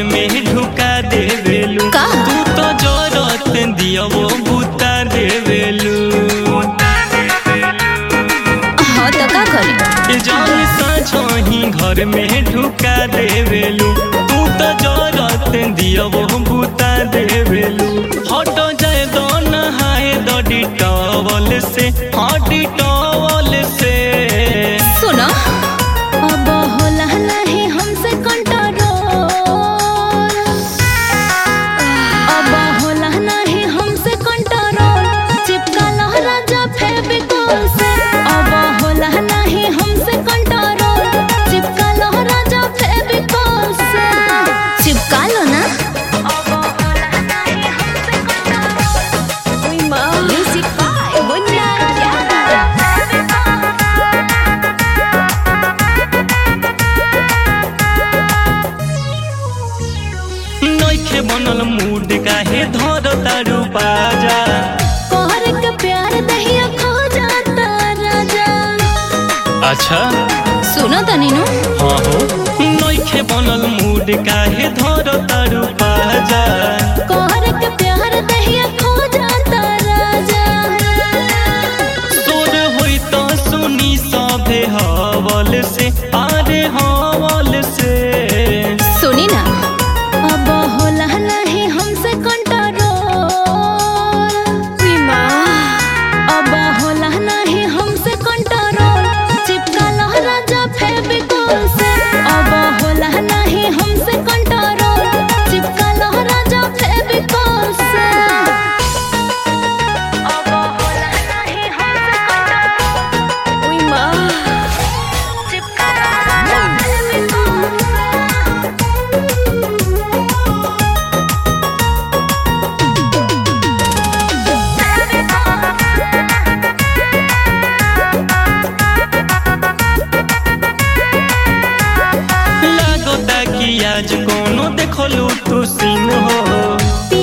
घर में ढुका देवेलू का? तू तो जरत दिया वो बुता देवेलू हाँ तो का करी जान साझही घर में ढुका देवेलू तू तो जरत दिया वो बुता देवेलू हट जाए दो नहाए दो डिटॉवल से हाँ डिटॉवल से सुनो अब होला नहीं हमसे कंट्रोल अब होला नहीं हमसे कंट्रोल चिपका लो राजा फेविकोल से अब होला नहीं हमसे कंट्रोल चिपका लो राजा फेविकोल से चिपका लो ना अब होला नहीं हमसे कंट्रोल ओए मां म्यूजिक बाय बुन्ना नइखे बनल मूड काहे धर तारू बाजा कोहर के प्यार दहिया खो जाता राजा अच्छा सुनो तो नीनू हाँ हो नइखे बनल मूड काहे धर तारू बाजा कोहर के प्यार दहिया खो जाता राजा तोर होई तो सुनी सभे हवल से अरे हवल से सुनी ना अब होला नहीं हमसे कंट्रोल अब होला नहीं हमसे कंट्रोल चिपका लो राजा फेविकोल से अब होला नहीं हमसे कंट्रोल चिपका लो राजा फेविकोल से अब होला नहीं हमसे कंट्रोल ओए मां चिपका लो राजा फेविकोल से लागता कि आज कोनो देखलू तू सीन हो